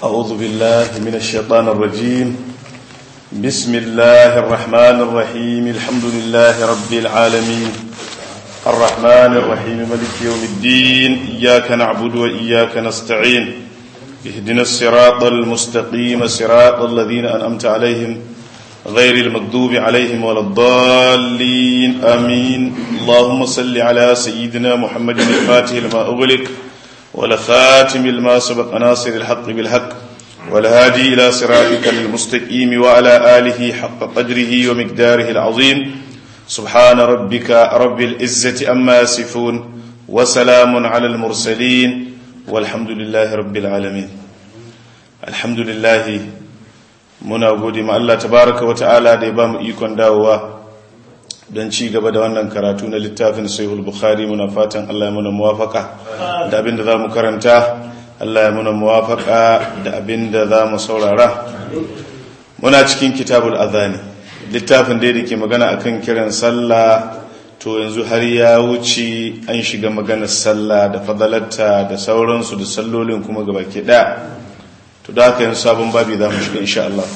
أعوذ بالله من الشيطان الرجيم بسم الله الرحمن الرحيم الحمد لله رب العالمين الرحمن الرحيم ملك يوم الدين إياك نعبد وإياك نستعين اهدنا الصراط المستقيم صراط الذين أنأمت عليهم غير المكذوب عليهم ولا الضالين آمين اللهم صل على سيدنا محمد الفاتح لما أغلق ولخاتم لما سبق ناصر الحق بالحق والهادي إلى صراطك المستقيم وعلى آله حق قدره ومقداره العظيم سبحان ربك رب العزة أما يصفون وسلام على المرسلين والحمد لله رب العالمين الحمد لله muna gode ma Allah tabaraka wata'ala da ya ba mu ikon dawowa don ci gaba da wannan karatu na littafin sahihul bukhari muna fatan Allah ya muna muwafaka da abin da za mu karanta Allah ya muna muwafaka da abin da za mu saurara muna cikin kitabul azani littafin da ke magana akan kiran sallah to yanzu har ya wuce an shiga maganar sallah da fadalarta da sauransu da sallolin kuma gabaki daya to da haka yin sabon babi za mu shiga insha Allah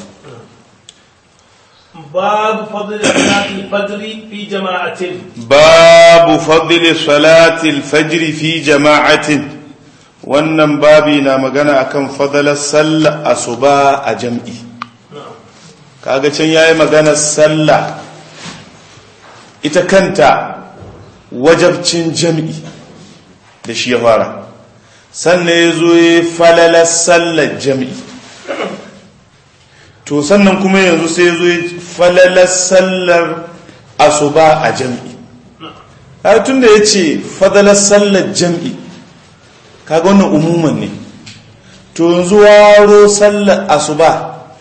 babu fadli salati fajr fi jama'atin babu fadli salati al-fajr fi jama'atin wannan babi na magana akan fadalar sallah asuba a jam'i kaga can yayi magana sallah ita kanta wajabcin jam'i da shi ya fara sannan ya zo ya falalar sallar jami'i to sannan kuma yanzu sai ya zo ya falalar sallar asuba a jami'i har tun da ya ce falalar sallar jami'i kaga wannan umuman ne to yanzu waro sallar asuba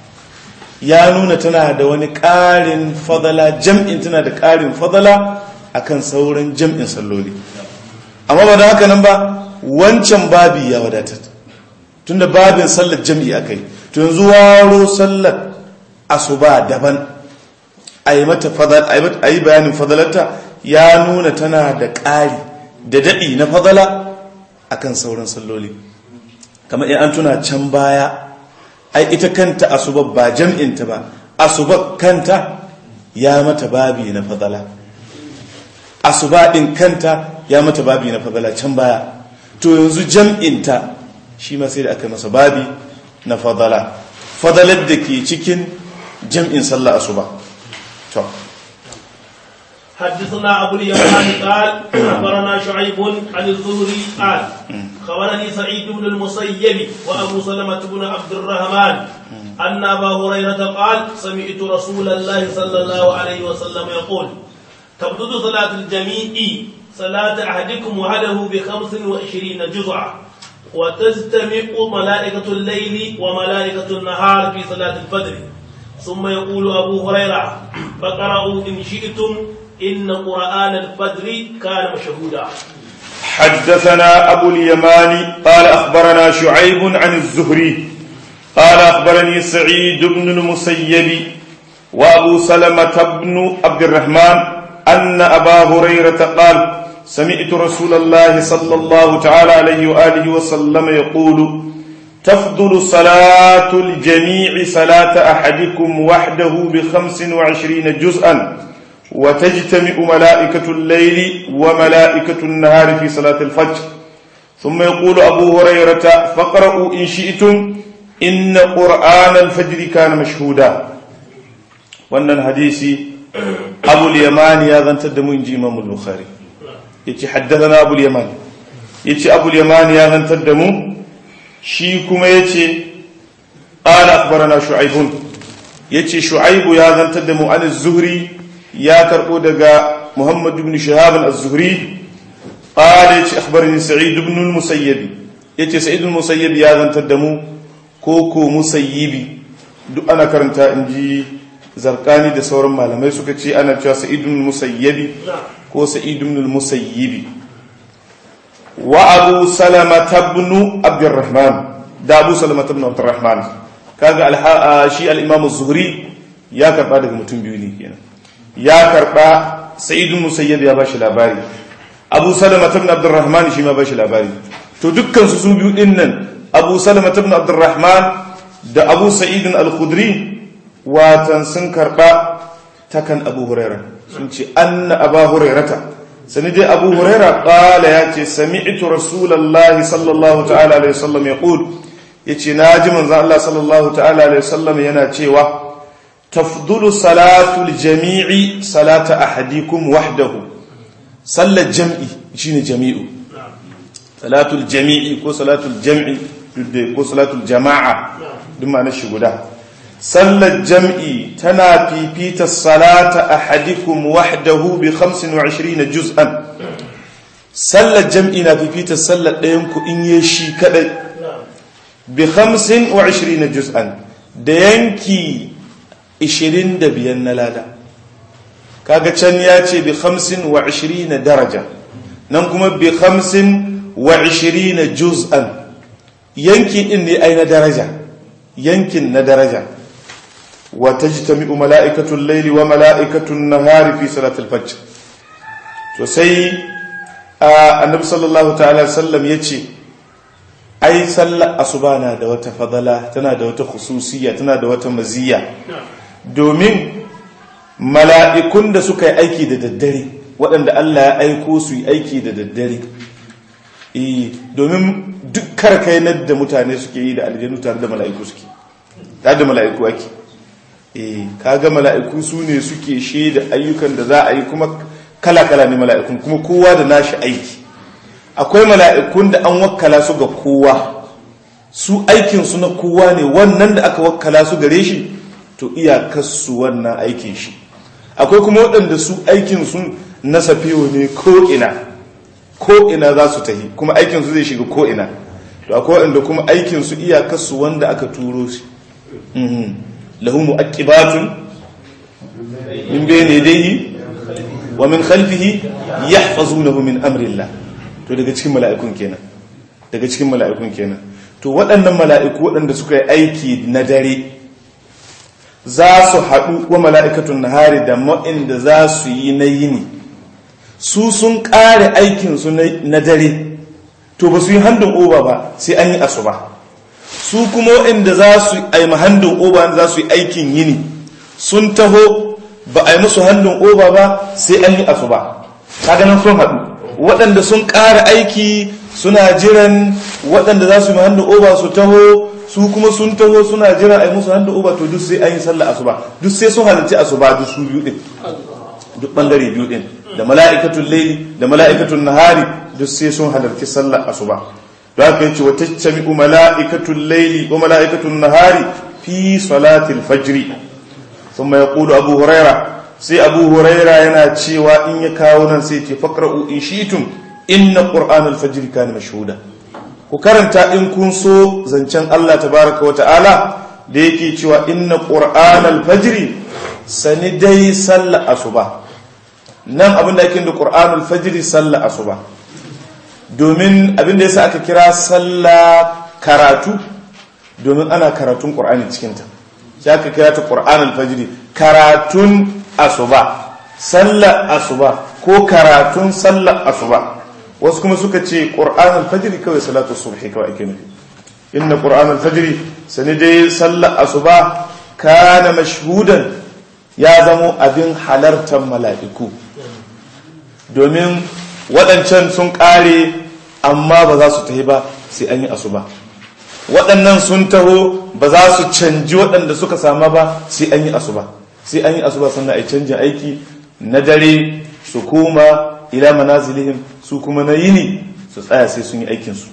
ya nuna tana da wani ƙarin fadala jam'in tana da ƙarin fadala akan sauran jam'in salloli amma ba da haka nan ba wancan babi ya wadatar tunda babin sallar jam'i akai to yanzu waro sallar asuba daban ayi mata fadal ayi bayanin fadalarta ya nuna tana da ƙari da dadi na fadala akan sauran salloli kamar in an tuna can baya ai ita kanta asuba ba jam'in ta ba asuba kanta ya mata babi na fadala asuba din kanta ya mata babi na fadala can baya to yanzu jam'inta shi ma sai da aka masa babi na fadala fadalar da ke cikin jam'in sallah asuba to حدثنا أبو اليمان قال أخبرنا شعيب عن الزهري قال خبرني سعيد بن المسيب وأبو سلمة بن عبد الرحمن أن أبا هريرة قال سمعت رسول الله صلى الله عليه وسلم يقول تبدد صلاة الجميع صلاة أحدكم وحده بخمس وعشرين جزعا وتجتمع ملائكة الليل وملائكة النهار في صلاة الفجر ثم يقول أبو هريرة فقرأوا إن شئتم إن قرآن الفجر كان مشهودا حدثنا أبو اليمان قال أخبرنا شعيب عن الزهري قال أخبرني سعيد بن المسيب وأبو سلمة بن عبد الرحمن أن أبا هريرة قال سمعت رسول الله صلى الله تعالى عليه وآله وسلم يقول تفضل صلاة الجميع صلاة أحدكم وحده بخمس وعشرين جزءا وتجتمع ملائكة الليل وملائكة النهار في صلاة الفجر ثم يقول أبو هريرة فقرأوا إن شئتم إن قرآن الفجر كان مشهودا وأن الحديث أبو اليمان يا ذا تدمو إنجي إمام البخاري yace haddathana abul yaman yace abul yaman ya zantar da mu shi kuma yace qala akhbarana shu'aibun yace shu'aibu ya zantar da mu an az-zuhri ya karbo daga muhammad ibn shihab az-zuhri qala yace akhbarani sa'id ibn al-musayyib yace sa'id al-musayyib ya zantar da mu ko ko musayyibi duk ana karanta inji zarkani da sauran malamai suka ce ana cewa sa'id ibn al-musayyibi ko sa'id ibn al-musayyib wa abu salama ibn abdurrahman da abu salama ibn abdurrahman kaga shi al-imam az-zuhri ya karba daga mutum biyu ne kenan ya karba sa'id ibn musayyib ya bashi labari abu salama ibn abdurrahman shi ma bashi labari to dukkan su su biyu din nan abu salama ibn abdurrahman da abu sa'idin al-khudri watan sun karba takan abu huraira sun ce anna aba hurairata sani dai abu huraira qala ya ce sami'tu rasulullahi sallallahu ta'ala alaihi wasallam yaqul yace naji manzon Allah sallallahu ta'ala alaihi wasallam yana cewa tafdulu salatul jami'i salata ahadikum wahdahu sallar jam'i shine jami'u salatul jami'i ko salatul jam'i ko salatul jama'a duk ma na shi guda sallar jam'i tana fifita salata ahadikum wahdahu bi 25 juz'an sallar jam'i na fifita sallar ɗayan ku in yi shi kadai bi 25 juz'an da yanki 25 na lada kaga can ya ce bi 25 daraja nan kuma bi 25 juz'an yanki din ne ai na daraja yankin na daraja wa tajtami'u mala'ikatul layli wa mala'ikatun nahari fi salatul fajr to sai annabi sallallahu ta'ala sallam yace ai sallar asuba na da wata fadala tana da wata khususiyya tana da wata maziyya domin mala'ikun da suka yi aiki da daddare waɗanda Allah ya aiko su yi aiki da daddare domin duk karkainar da mutane suke yi da aljanu tare da mala'iku suke tare da mala'iku ake kaga mala'iku su ne suke shaida ayyukan da za a yi kuma kala-kala ne mala'ikun kuma kowa da nashi aiki akwai mala'ikun da an wakkala su ga kowa su aikinsu na kowa ne wannan da aka wakkala su gare shi to iyakarsu wannan aikin shi akwai kuma waɗanda su aikinsu na safiyo ne ko'ina ko'ina za su tahi kuma aikinsu zai shiga ko'ina to akwai waɗanda kuma aikinsu iyakarsu wanda aka turo shi lahu mu'aqibatun min bayni yadayhi wa min khalfihi yahfazunahu min amrillah to daga cikin mala'ikun kenan daga cikin mala'ikun kenan to waɗannan mala'iku waɗanda suka yi aiki na dare za su haɗu wa mala'ikatun nahari da ma'inda za su yi na yini su sun ƙare aikinsu na dare to ba su yi handin oba ba sai an yi asuba su kuma waɗanda za su yi handin oba za su yi aikin yini sun taho ba a yi musu handin oba ba sai an yi asuba ta ganin sun haɗu waɗanda sun ƙara aiki suna jiran waɗanda za su yi handin oba su taho su kuma sun taho suna jiran a yi musu handin oba to duk sai an yi sallah asuba duk sai sun halarci asuba duk su biyu ɗin duk ɓangare biyu ɗin da mala'ikatun laili da mala'ikatun nahari duk sai sun halarci sallar asuba da haka yace wa tajtami'u mala'ikatul layli wa mala'ikatul nahari fi salatil fajri thumma yaqulu abu huraira sai abu huraira yana cewa in ya kawo nan sai ce faqra'u in shi'tum inna qur'anal fajr kana mashhuda ku karanta in kun so zancen Allah tabaaraka wa ta'ala da yake cewa inna qur'anal fajr sani dai sallar asuba nan abinda ake da qur'anul fajr sallar asuba domin abinda ya sa aka kira sallah karatu domin ana karatun ƙur'ani cikinta sai aka kira ta ƙur'an alfajiri karatun asuba sallar asuba ko karatun sallar asuba wasu kuma suka ce ƙur'an alfajiri kawai salatu subhi kawai ake nufi inna ƙur'an alfajiri sani dai sallar asuba kana mashhudan ya zamo abin halartar mala'iku domin waɗancan sun ƙare amma ba za su tahi ba sai an yi asuba waɗannan sun taho ba za su canji waɗanda suka sama ba sai an yi asuba sai an yi asuba sannan a yi canjin aiki na dare su koma ila manazilihim su kuma na yini su tsaya sai sun yi aikinsu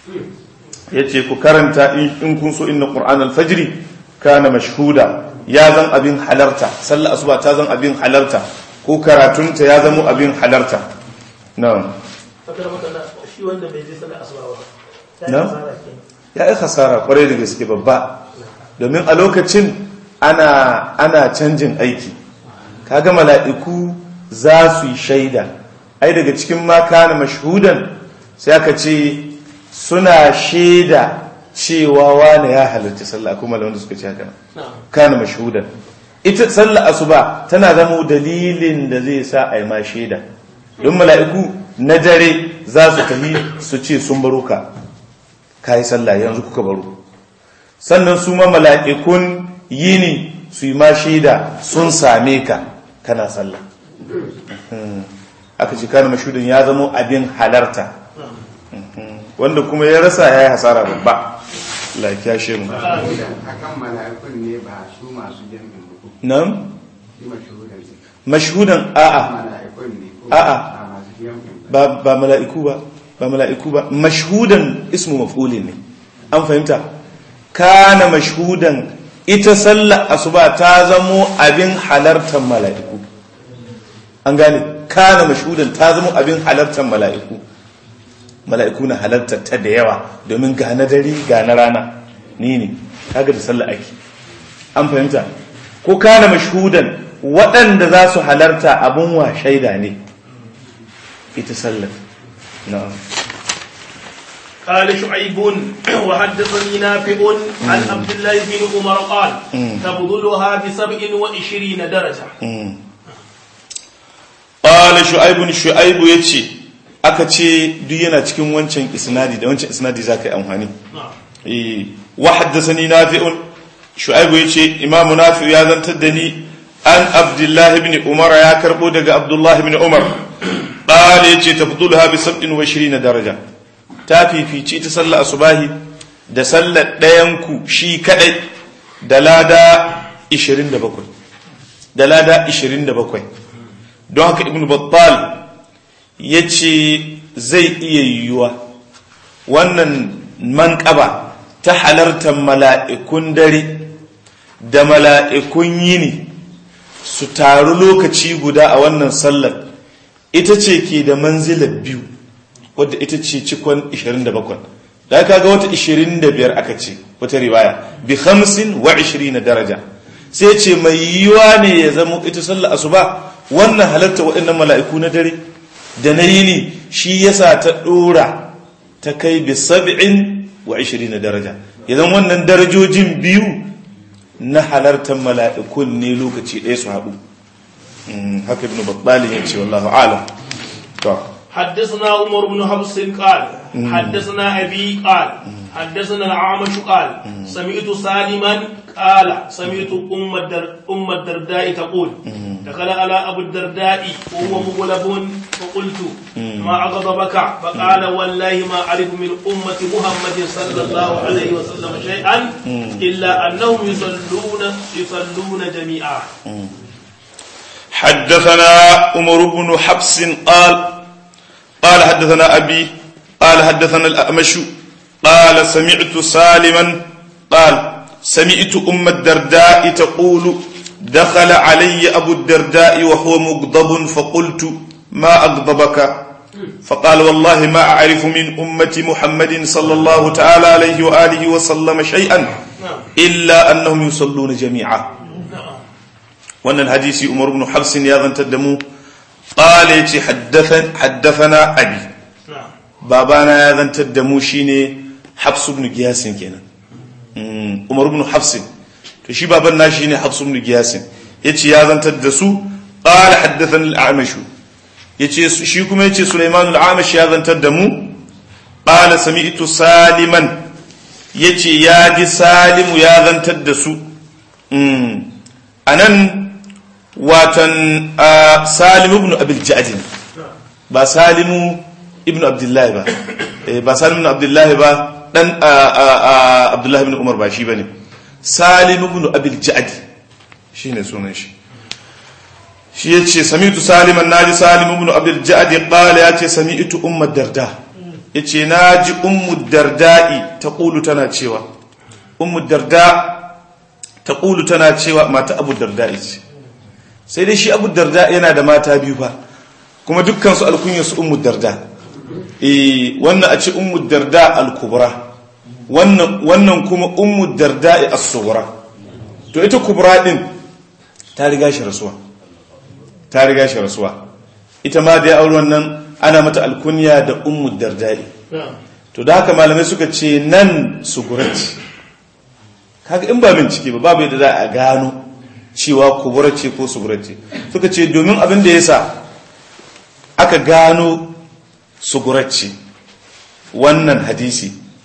ya ce ku karanta in kun so inna ƙur'an alfajiri kana mashhuda ya zan abin halarta sallah asuba ta zan abin halarta ko karatunta ya zama abin halarta na'am shi wanda bai je sallar asuba ba na ya yi hasara kwarai da gaske babba domin a lokacin ana ana canjin aiki kaga mala'iku za su yi shaida ai daga cikin ma kana mashhudan sai aka ce suna shaida cewa wani ya halarci sallah kuma da wanda suka ce haka kana mashhudan ita sallah asuba tana zama dalilin da zai sa a yi ma shaida don mala'iku na dare za su tafi su ce sun baro ka kai sallah yanzu kuka baro sannan su ma mala'ikun yini su yi ma shaida sun same ka kana sallah aka ce kana mashudin ya zama abin halarta wanda kuma ya rasa ya yi hasara babba lafiya shi mu akan mala'ikun ne ba su masu jami'in ba nan shi mashuhudan ne mashhudan a'a mala'ikun ne ko A'a. ba masu jami'in ba ba ba mala'iku ba ba mala'iku ba mashhudan ismu maf'ulin ne an fahimta kana mashhudan ita sallar asuba ta zamo abin halartar mala'iku an gane kana mashhudan ta zamo abin halartar mala'iku mala'iku na halartar ta da yawa domin ga na dare ga na rana ni ne kaga da sallar ake an fahimta ko kana mashhudan waɗanda za su halarta abin wa shaida ne ita sallar na'am قال شعيب وحدثني نافع عن عبد الله بن عمر قال تبذلها بسبع وعشرين درجة qala shu'aibun shu'aibu yace aka ce duk yana cikin wancan isnadi da wancan isnadi zaka yi amfani نعم eh wa haddathani nafi'un shu'aibu yace imamu nafi ya zantar da ni an abdullah ibn umar ya karbo daga abdullah ibn umar qala yace tafduluha bi 27 daraja ta fifici ta sallar asubahi da sallar ɗayan ku shi kadai da lada 27 da lada 27 don haka ibn battal ya ce zai iya yiwuwa wannan manƙaba ta halartar mala'ikun dare da mala'ikun yini su taru lokaci guda a wannan sallar ita ce ke da manzilar biyu wadda ita ce cikon 27 da aka ga wata 25 aka ce wata riwaya bi 50 wa 20 daraja sai ce mai yiwuwa ne ya zama ita sallar asuba wannan halarta waɗannan mala'iku na dare da na yini shi yasa ta ɗora ta kai bi sab'in wa na daraja idan wannan darajojin biyu na halartar mala'ikun ne lokaci ɗaya su haɗu Mm, haka ibn battalin ya ce wallahu alam to حدثنا عمر بن حفص قال حدثنا أبي قال حدثنا العامش قال سمعت سالما قال سمعت أم الدر أم الدرداء تقول دخل على أبو الدرداء وهو مغلب فقلت ما أغضبك فقال والله ما أعرف من أمة محمد صلى الله عليه وسلم شيئا إلا أنهم يصلون يصلون جميعا حدثنا عمر بن حفص قال قال حدثنا أبي قال حدثنا الأأمش قال سمعت سالما قال سمعت أم الدرداء تقول دخل علي أبو الدرداء وهو مغضب فقلت ما أغضبك فقال والله ما أعرف من أمة محمد صلى الله تعالى عليه وآله وسلم شيئا إلا أنهم يصلون جميعا wannan hadisi umar ibn hafsin ya zantar da mu qala yace haddathan haddathana abi نعم babana ya zantar da mu shine hafs ibn giyasin kenan Mm, umar ibn hafsin to shi baban na shine hafs ibn giyasin yace ya zantar da su qala haddathana al-a'mash yace su- shi kuma yace sulaiman al-a'mash ya zantar da mu qala sami'tu saliman yace ya ji salimu ya zantar da su Mm. anan watan ah, salimu ibn abil ja'din ba salimu ibn abdullahi ba Eh, ba salimu ibn abdullahi ba dan ah, ah, ah, abdullahi ibn umar ba shi bane salimu ibn abil ja'di shine sunan shi shi yace sami'tu saliman naji salimu ibn abil ja'di qala yace sami'tu ummu darda yace naji ummu darda'i taqulu tana cewa ummu darda taqulu tana cewa mata abu darda'i ce sai dai shi abu darda yana da mata biyu fa kuma dukkansu alkunyarsu ummu darda eh wannan a ce ummu darda al-kubra wannan wannan kuma ummu darda as-sughra to ita kubra din ta riga shi rasuwa ta riga shi rasuwa ita ma da ya auri wannan ana mata alkunya da ummu darda نعم to da haka malamai suka ce nan sugurati kaga in ba bincike ba babu yadda za a gano cewa kubura ce ko sugura ce suka ce domin abin da yasa aka gano sugura ce wannan hadisi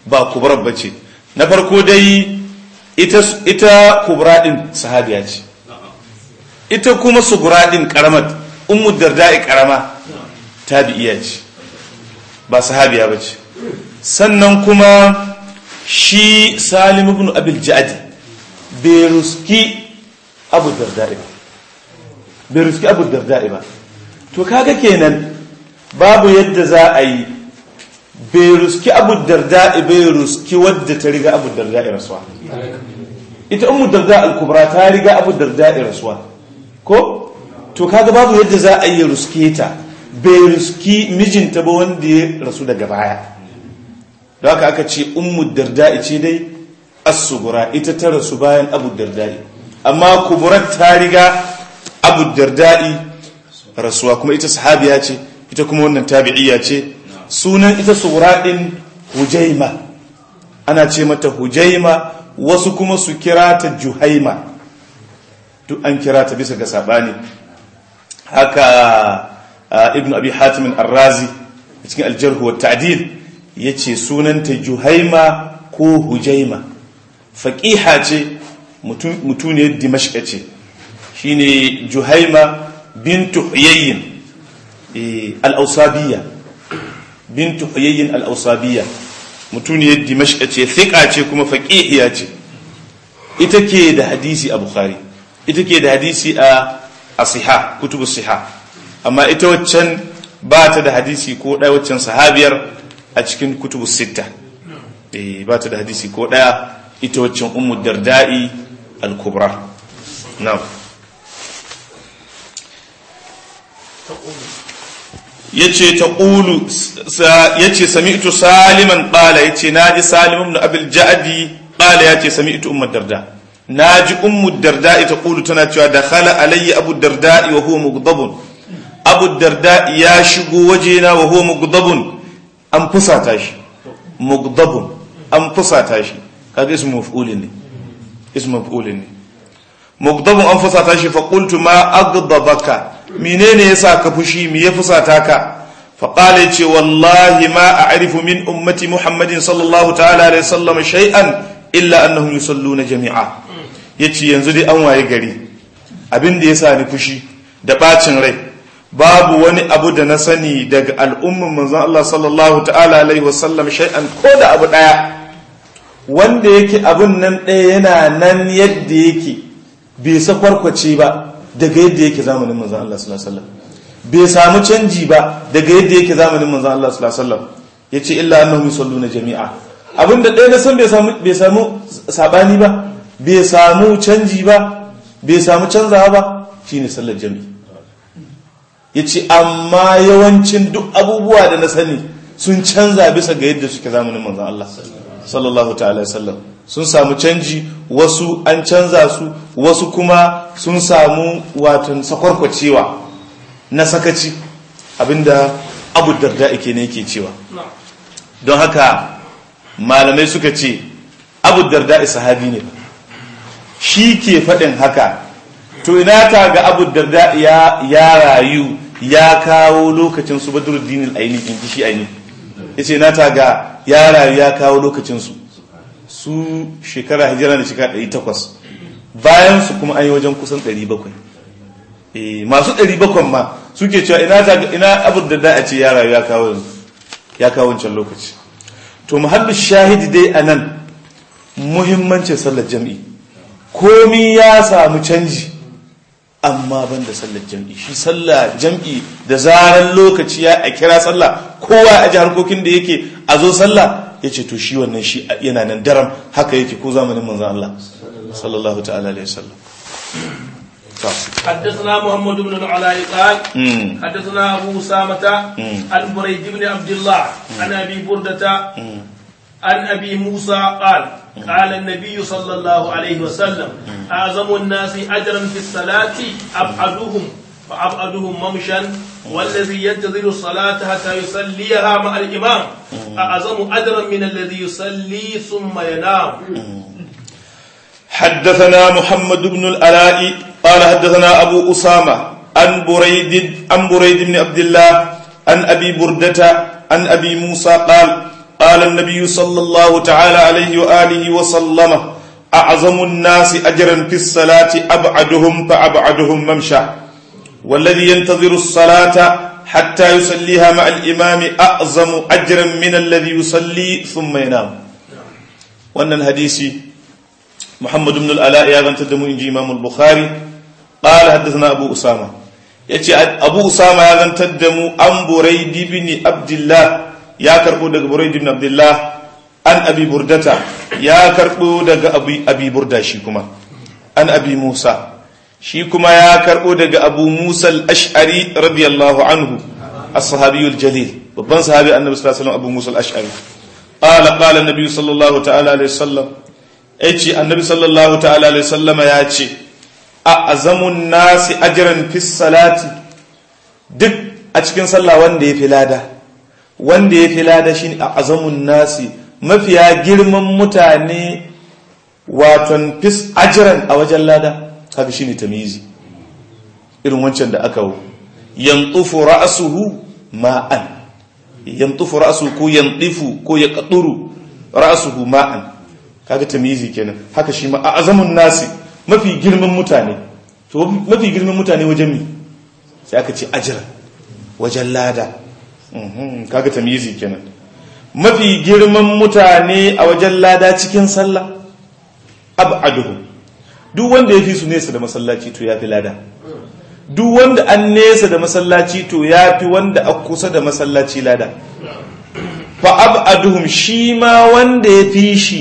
ba kubra bace na farko dai ita ita kubra din sahabiya ce ita kuma sugura din karamat ummu darda'i karama tabi'iya ce ba sahabiya bace sannan kuma shi salim ibn abil ja'di bai ruski abu darda'i ba bai ruski abu darda'i ba to kaga kenan babu yadda za a yi bai ruski abu darda'i bai ruski wadda ta riga abu darda'i rasuwa ita ummu darda al-kubra ta riga abu darda'i rasuwa ko to kaga babu yadda za a yi ruske ta bai ruski mijinta ba wanda ya rasu daga baya da haka aka ce ummu darda'i ce dai as-sugura ita ta rasu bayan abu darda'i amma kuburat ta riga abu darda'i rasuwa kuma ita sahabiya ce ita kuma wannan tabi'iyya ce sunan ita sugura din hujaima ana ce mata hujaima wasu kuma su kira ta juhaima duk an kira ta bisa ga sabani haka ibn abi hatim ar-razi cikin al-jarh wa ta'dil yace sunanta juhaima ko hujaima faqiha ce mutuniyar dimashq ce shine juhaima bintu huyayyin al-ausabiyya bintu huyayyin al-ausabiyya mutuniyar dimashq ce thiqa ce kuma faqihiya ce ita ke da hadisi a bukhari ita ke da hadisi a asiha kutubu siha amma ita waccan ba ta da hadisi ko ɗaya waccan sahabiyar a cikin kutubu sitta ba ta da hadisi ko ɗaya ita waccan ummu darda'i al-kubra na'am yace ta qulu yace sami'tu saliman qala yace naji salim ibn abil ja'di qala yace sami'tu ummu darda naji ummu darda ta qulu tana cewa dakhala alayya abu darda wa huwa mughdabun abu darda ya shigo wajena wa huwa mughdabun an fusata shi mughdabun an fusata shi kaga ismu maf'ulin ne ismu maf'ulin ne mughdabun an fusata shi fa qultu ma aghdabaka menene yasa ka fushi me ya fusata ka fa qala yace wallahi ma a'rifu min ummati muhammadin sallallahu ta'ala alaihi wasallam shay'an illa annahum yusalluna jami'a yace yanzu dai an waye gari abin da yasa ni fushi da bacin rai babu wani abu da na sani daga al'umman manzon Allah sallallahu ta'ala alaihi wasallam shay'an ko da abu daya wanda yake abun nan ɗaya yana nan yadda yake bai sakwarkwace ba daga yadda yake zamanin manzon Allah sallallahu alaihi wasallam bai samu canji ba daga yadda yake zamanin manzon Allah sallallahu alaihi wasallam yace illa annahum yusalluna jami'a abinda ɗaya na san bai samu bai samu sabani ba bai samu canji ba bai samu canzawa ba shine sallar jami'i yace amma yawancin duk abubuwa da na sani sun canza bisa ga yadda suke zamanin manzon Allah sallallahu ta'ala wasallam sun samu canji wasu an canza su wasu kuma sun samu watan sakwarkwacewa na sakaci abinda abu darda ake ne yake cewa don haka malamai suka ce abu darda sahabi ne shi ke faɗin haka to ina ka ga abu darda ya rayu ya kawo lokacin su badruddin al-aini in ji shi aini yace na ta ga ya rayu ya kawo lokacin su su shekara hijira da shekara 800 bayan su kuma an yi wajen kusan 700 eh masu 700 ma suke cewa ina ta ina abu da da a ce ya rayu ya kawo ya kawo wancan lokaci to muhallu shahidi dai anan muhimmancin sallar jami'i komi ya samu canji amma ban da sallar jam'i shi sallar jam'i da zarar lokaci ya a kira sallah kowa a ji harkokin da yake a zo sallah ya ce to shi wannan shi yana nan daram haka yake ko zamanin manzan Allah sallallahu ta'ala alaihi wasallam حدثنا محمد بن العلاء قال حدثنا ابو اسامه عن بريد بن عبد الله عن ابي برده عن ابي موسى قال قال النبي صلى الله عليه وسلم اعظم الناس اجرا في الصلاه ابعدهم فابعدهم ممشا والذي ينتظر الصلاه حتى يصليها مع الامام اعظم اجرا من الذي يصلي ثم ينام حدثنا محمد بن الألاء قال حدثنا أبو أسامة عن بريد عن بريد بن عبد الله عن أبي بردة عن أبي موسى قال قال النبي صلى الله تعالى عليه وآله وسلم أعظم الناس أجرا في الصلاة أبعدهم فأبعدهم ممشى والذي ينتظر الصلاة حتى يصليها مع الإمام أعظم أجرا من الذي يصلي ثم ينام وأن الحديث محمد بن الألاء يا غنت دمو إنجي إمام البخاري قال حدثنا أبو أسامة يأتي أبو أسامة يا غنت دمو أم بريد بن عبد الله يا كربو دق بريد بن عبد الله أن أبي بردة يا كربو دق أبي, أبي بردة شيكما أن أبي موسى shi kuma ya karɓo daga abu musa al-ash'ari radiyallahu anhu as-sahabiyul jalil babban sahabi annabi sallallahu alaihi wasallam abu musa al-ash'ari qala qala annabi sallallahu ta'ala alaihi wasallam yace annabi sallallahu ta'ala alaihi wasallam ya ce a azamun nasi ajran fi salati duk a cikin sallah wanda ya fi lada wanda ya fi lada shine a azamun nasi mafiya girman mutane waton fis ajran a wajen lada haka shine tamyizi irin wancan da aka yantufu ra'suhu ma'an yantufu ra'suhu ko yantifu ko yaqturu ra'suhu ma'an kaga tamyizi kenan haka shi ma azamun nasi mafi girman mutane to mafi girman mutane wajen mi sai aka ce ajra wajen lada kaga tamyizi kenan mafi girman mutane a wajen lada cikin sallah ab'aduhum duk wanda ya fi su nesa da masallaci to ya fi lada duk wanda an nesa da masallaci to ya fi wanda a kusa da masallaci lada fa ab'aduhum shi ma wanda ya fi shi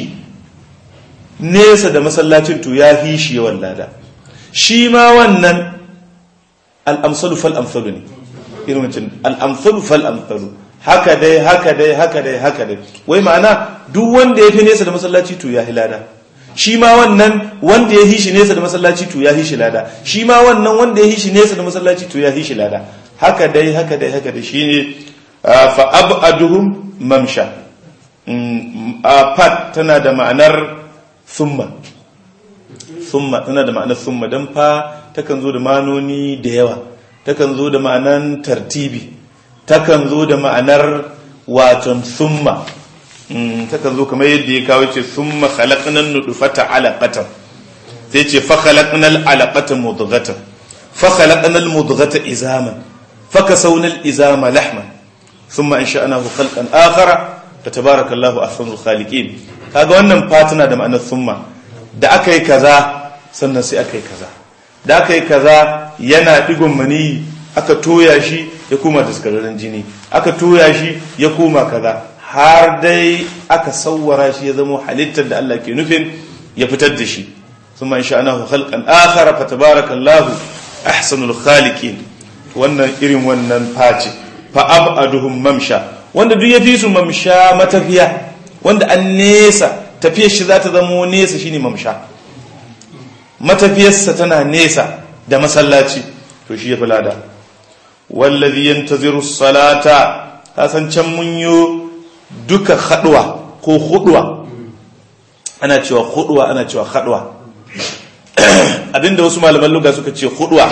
nesa da masallacin to ya fi shi yawan lada shi ma wannan al'amsalu fal amsalu ne irin wancan al'amsalu fal amsalu haka dai haka dai haka dai haka dai wai ma'ana duk wanda ya fi nesa da masallaci to ya fi lada shi ma wannan wanda ya hishi nesa da masallaci to ya hishi lada shi ma wannan wanda ya hishi nesa da masallaci to ya hishi lada haka dai haka dai haka dai shine fa ab'aduhum mamsha fat tana da ma'anar thumma thumma tana da ma'anar thumma dan fa takan zo da manoni da yawa takan zo da ma'anar tartibi takan zo da ma'anar waton thumma takan zo kamar yadda ya kawo ce sun makhalaqnan nudufata alaqatan sai ce fa khalaqnal alaqata mudghatan fa khalaqnal mudghata izaman fa kasawna al izama lahman thumma ansha'nahu khalqan akhara fatabarakallahu ahsanul khaliqin kaga wannan fatina da ma'anar thumma da aka yi kaza sannan sai aka yi kaza da aka yi kaza yana digon mani aka toya shi ya koma daskararren jini aka toya shi ya koma kaza har dai aka sawwara shi ya zama halittar da Allah ke nufin ya fitar da shi thumma insha'nahu khalqan akhara fatabarakallahu ahsanul khaliqin wannan irin wannan face fa abaduhum mamsha wanda duk yafi su mamsha matafiya wanda an nesa tafiyar shi za ta zama nesa shine mamsha matafiyarsa tana nesa da masallaci to shi ya fi lada wallazi yantaziru salata kasan can mun yi duka haduwa ko huduwa ana cewa huduwa ana cewa haduwa abinda wasu malaman luga suka ce huduwa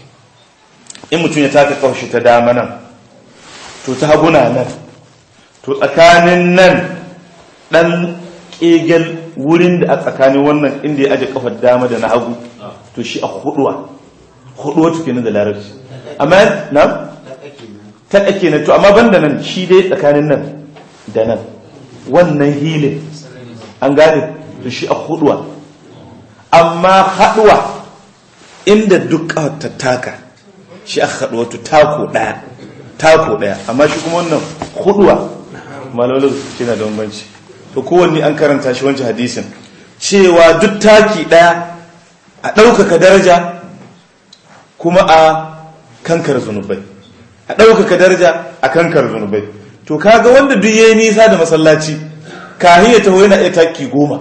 in mutum ya taka kawashi ta dama nan to ta haguna nan to tsakanin nan dan kegel wurin da a tsakanin wannan inda ya aje kafar dama da na hagu to shi a huduwa huduwa tuke da larabci amma na ta ake na to amma banda nan shi dai tsakanin nan da nan wannan hilin an gane to shi a huduwa amma haduwa inda duk ta taka shi a haduwa to tako daya tako daya amma shi kuma wannan huduwa malalun shi na da bambanci to kowanne an karanta shi wancan hadisin cewa duk taki daya a ɗaukaka daraja kuma a kankar zunubai a ɗaukaka daraja a kankar zunubai to kaga wanda duk yayi nisa da masallaci kahin ya taho yana iya taki goma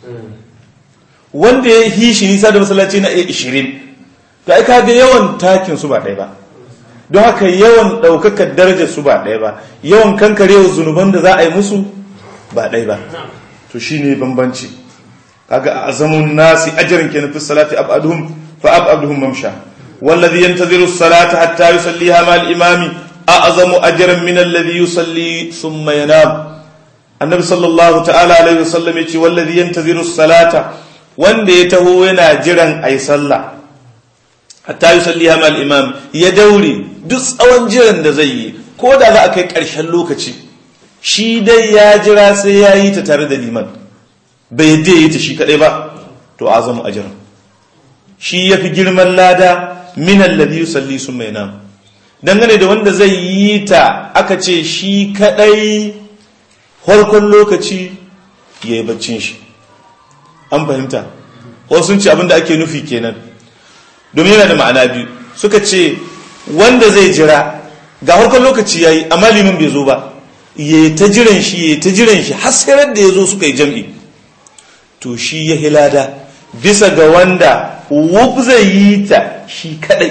wanda ya yi shi nisa da masallaci na iya ishirin to ai kaga yawan takin su ba ɗaya ba don haka yawan ɗaukakar darajar su ba ɗaya ba yawan kankarewa zunuban da za a yi musu ba ɗaya ba to shine bambanci kaga a azamun nasi ajran kenan fi salati abaduhum fa abaduhum mamsha والذي ينتظر الصلاة حتى يصليها مع الإمام أعظم أجرا من الذي يصلي ثم ينام annabi sallallahu ta'ala alaihi wasallam ya ce wallazi yantaziru salata wanda ya taho yana jiran ai sallah hatta yusalliha mal imam ya daure duk tsawon jiran da zai yi ko da za a kai ƙarshen lokaci shi dai ya jira sai ya yi ta tare da liman bai yadda ya yi ta shi kaɗai ba to azamu ajran shi ya fi girman lada min alladhi yusalli summa yanam dangane da wanda zai yi ta aka ce shi kaɗai farkon lokaci ya yi baccin shi an fahimta wasu sun ce abinda ake nufi kenan domin yana da ma'ana biyu suka ce wanda zai jira ga harkar lokaci ya yi amma liman bai zo ba ya ta jiran shi ya ta jiran shi har sai da ya zo suka yi jam'i to shi ya hilada bisa ga wanda wuf zai yi ta shi kadai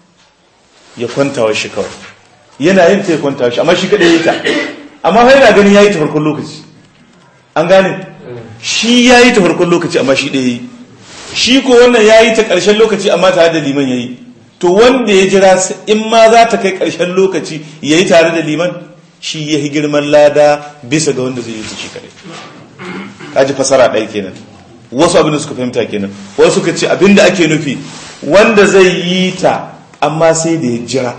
ya kwantawa shi kawai yana yin ta ya kwantawa shi amma shi kadai ya ta amma har yana ganin ya yi ta farkon lokaci an gane shi ya yi ta farkon lokaci amma shi ɗaya yi shi ko wannan ya yi ta ƙarshen lokaci amma tare da liman ya yi to wanda ya jira in ma za ta kai ƙarshen lokaci ya yi tare da liman shi ya yi girman lada bisa ga wanda zai yi ta shi kare kaji fasara ɗaya kenan wasu abin da suka fahimta kenan wasu suka ce abin da ake nufi wanda zai yi ta amma sai da ya jira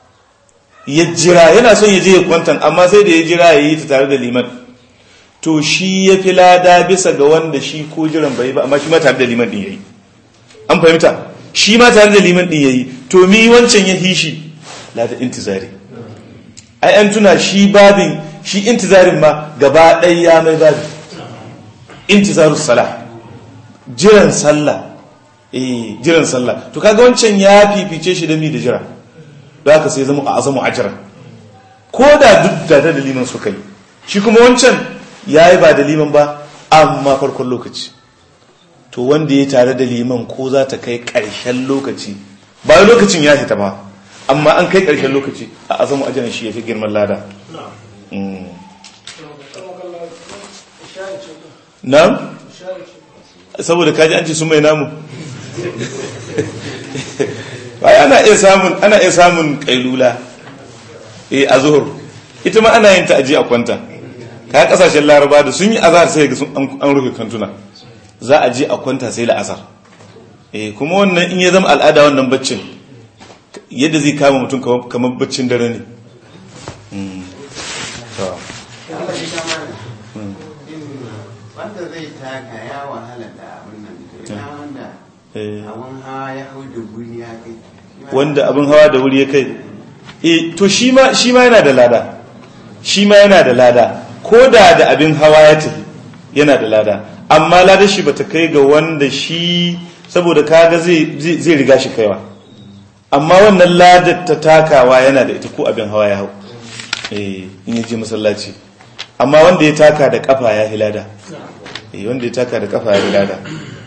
ya jira yana son ya je ya kwantan amma sai da ya jira ya yi ta tare da liman to shi ya fi lada bisa ga wanda shi ko jiran bai ba amma shi ma tare da liman din yayi an fahimta shi ma tare da liman din yayi to mi wancan ya hi shi lada intizari ai an tuna shi babin shi intizarin ma gaba ɗaya ya mai babin intizarus sala jiran sallah eh jiran sallah to kaga wancan ya fifice shi da mi da jira da haka sai zama a azamu ajra ko da duk da da liman suka yi shi kuma wancan ya yi ba da liman ba amma farkon lokaci to wanda ya tare da liman ko za ta kai ƙarshen lokaci ba lokacin ya fita ba amma an kai ƙarshen lokaci a azamu ajiyar shi ya fi girman lada na? saboda kaji an ce sun mai namu ana iya samun ana iya samun kailula a zuhur ita ma ana yin ta aji a kwanta ka kasashen laraba da sun yi azhar sai ga an rufe kantuna za a je a kwanta sai la'asar eh kuma wannan in ya zama al'ada wannan baccin yadda zai kama mutum kamar baccin dare ne wanda zai taka ya wahala da abin nan to ina wanda abin hawa ya hau da guri ya kai wanda abin hawa da wuri ya kai eh to shi ma yana da lada shi ma yana da lada ko da da abin hawa ya tafi yana da lada amma ladar shi bata kai ga wanda shi saboda kaga zai riga shi kaiwa amma wannan ladar ta takawa yana da ita ko abin hawa ya hau in ya je masallaci amma wanda ya taka da kafa ya hilada wanda ya taka da kafa ya hilada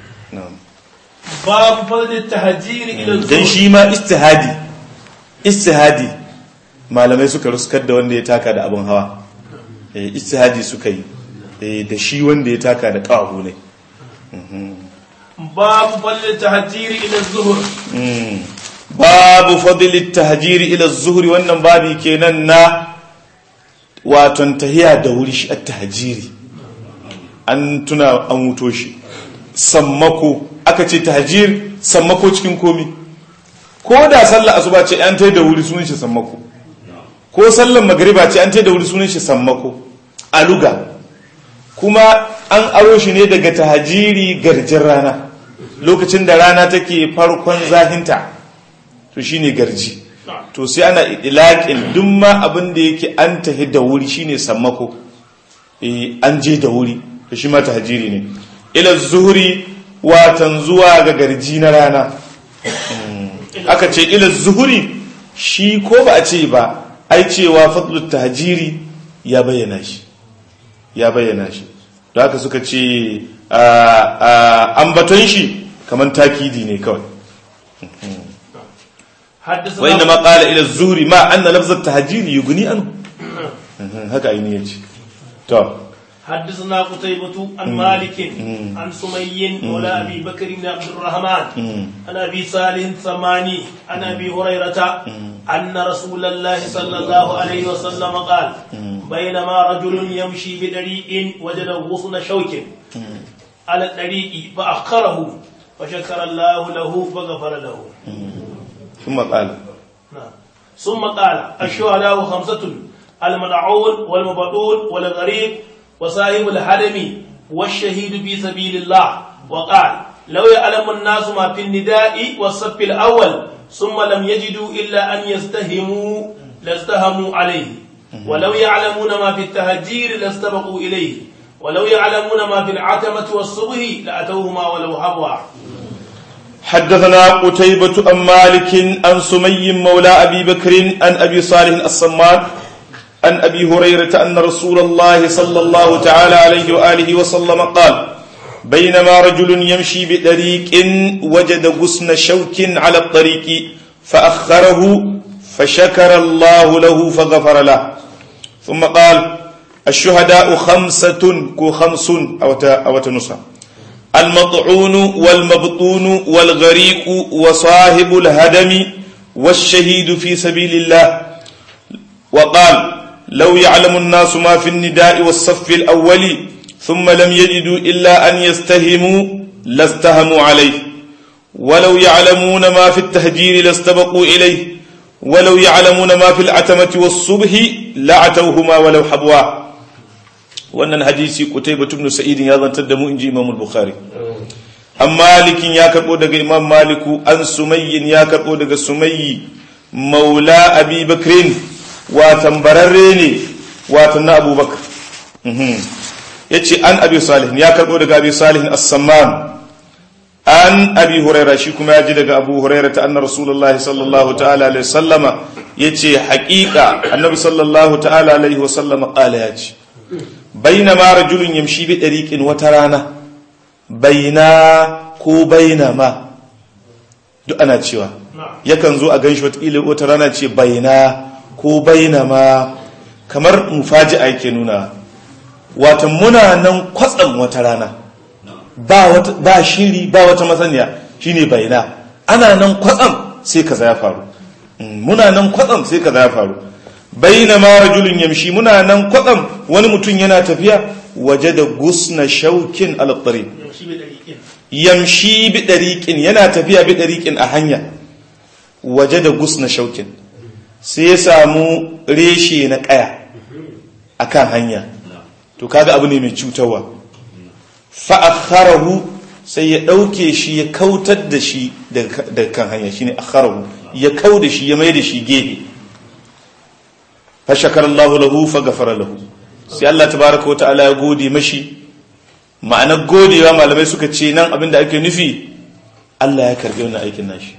babu fadlin tahajiri ila dan shi ma istihadi istihadi malamai suka ruskar da wanda ya taka da abin hawa istihadi suka yi da shi wanda ya taka da ƙahu ne babu fadlin tahajiri ila zuhur babu fadlin tahajiri ila zuhuri wannan babi kenan na waton tahiya da wuri shi at tahajiri an tuna an wuto shi sammako aka ce tahajir sammako cikin komi ko da sallah asuba ce an tai da wuri sunan shi sammako ko sallan magariba ce an tai da wuri sunan shi sammako aluga kuma an aro shi ne daga tahajiri garjin rana lokacin da rana take farkon zahinta to shine garji to sai ana idlaqin duk ma abin da yake an tahi da wuri shine sammako eh an je da wuri to shi ma tahajiri ne ila zuhuri watan zuwa ga garji na rana aka ce ila zuhuri shi ko ba a ce ba ai cewa fadlut tahajiri ya bayyana shi ya bayyana shi da haka suka ce ambaton shi kamar takidi ne kawai wa inda ma qala ila zuhri ma anna lafz at-tahjir yughni anhu haka aini yace to حدثنا قتيبة عن مالك عن سمي مولى أبي بكر بن عبد الرحمن عن أبي صالح الثماني عن أبي هريرة أن رسول الله صلى الله عليه وسلم قال بينما رجل يمشي بطريق وجد غصن شوك على الطريق فأخره فشكر الله له فغفر له ثم قال نعم. ثم قال الشهداء خمسة الملعون والمبطون والغريب وصاحب الحرم والشهيد في سبيل الله وقال لو يعلم الناس ما في النداء والصف الأول ثم لم يجدوا إلا أن يستهموا لاستهموا عليه ولو يعلمون ما في التهجير لاستبقوا إليه ولو يعلمون ما في العتمة والصبح لأتوهما ولو حبوا حدثنا قتيبة عن مالك عن سمي مولى أبي بكر عن أبي صالح الصمان عن أبي هريرة أن رسول الله صلى الله تعالى عليه وآله وسلم قال بينما رجل يمشي بطريق وجد غصن شوك على الطريق فأخره فشكر الله له فغفر له ثم قال الشهداء خمسة كو خمس أو أو تنصى المطعون والمبطون والغريق وصاحب الهدم والشهيد في سبيل الله وقال لو يعلم الناس ما في النداء والصف الأول ثم لم يجدوا إلا أن يستهموا لاستهموا عليه ولو يعلمون ما في التهجير لاستبقوا إليه ولو يعلمون ما في العتمة والصبح لعتوهما ولو حبوا wannan hadisi Qutaybah ibn Sa'id ya zantar da mu inji Imam al-Bukhari an malikin ya karbo daga Imam Maliku an Sumayyin ya karbo daga Sumayyi maula Abi Bakrin watan bararre ne watan na Abu Bakr yace an Abi Salih ya karbo daga Abi Salih as-Samman an Abi Hurairah shi kuma ya ji daga Abu Hurairah ta anna Rasulullahi sallallahu ta'ala alaihi wasallama yace haƙiƙa Annabi sallallahu ta'ala alaihi wasallama qala yace bainama rajulun yamshi bi dariqin wata rana baina ko bainama duk ana cewa yakan zo a ganshi wata wata rana ce baina ko bainama kamar mufaji'a yake nuna wata muna nan kwatsam wata rana ba wata ba shiri ba wata masaniya shine baina ana nan kwatsam sai kaza ya faru muna nan kwatsam sai kaza ya faru bainama rajulun yamshi muna nan kwatsam wani mutum yana tafiya waje da gusna shaukin alattari yamshi bi dariqin yana tafiya bi dariqin a hanya waje da gusna shaukin sai ya samu reshe na kaya akan hanya to kaga abu ne mai cutarwa fa akharahu sai ya dauke shi ya kautar da shi daga kan hanya shine akharahu ya kau da shi ya mai da shi gefe fashakar Allah lahu faghafara lahu sai Allah tabaraka wa ta'ala ya gode mashi ma'anar godewa malamai suka ce nan abinda ake nufi Allah ya karbi wannan aikin nashi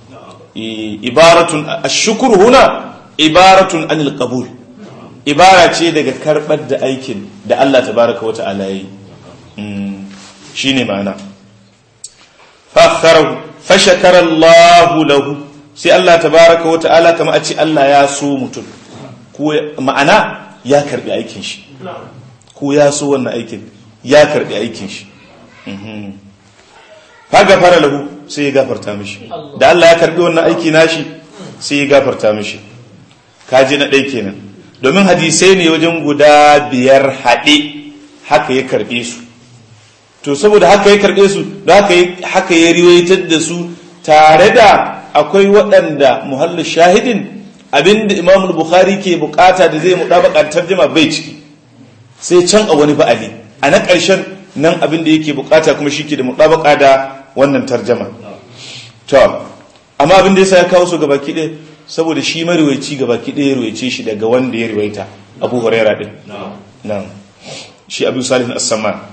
ibaratun ashkur huna ibaratun anil qabul ibara ce daga karbar da aikin da Allah tabaraka wa ta'ala yayi shine ma'ana fakharahu fashakara Allah lahu sai Allah tabaraka wa ta'ala kama a ce Allah ya so mutum ko ma'ana ya karbi aikin shi ko ya so wannan aikin ya karbi aikin shi fa gafara lahu sai ya gafarta mishi da Allah ya karbi wannan aiki nashi sai ya gafarta mishi kaji na ɗai kenan domin hadisai ne wajen guda biyar haɗe haka ya karbe su to saboda haka ya karbe su da haka ya riwayatar da su tare da akwai waɗanda muhallin shahidin abinda imam bukhari ke bukata da zai mudabaka tarjuma bai ciki sai can a wani ba'ali a na ƙarshen nan abinda yake bukata kuma shi ke da mudabaka da wannan tarjama to amma abinda yasa ya kawo su gaba ɗaya saboda shi mariwaici gaba ɗaya ya ruwaice shi daga wanda ya ruwaita abu huraira din nan shi abu salih as-samman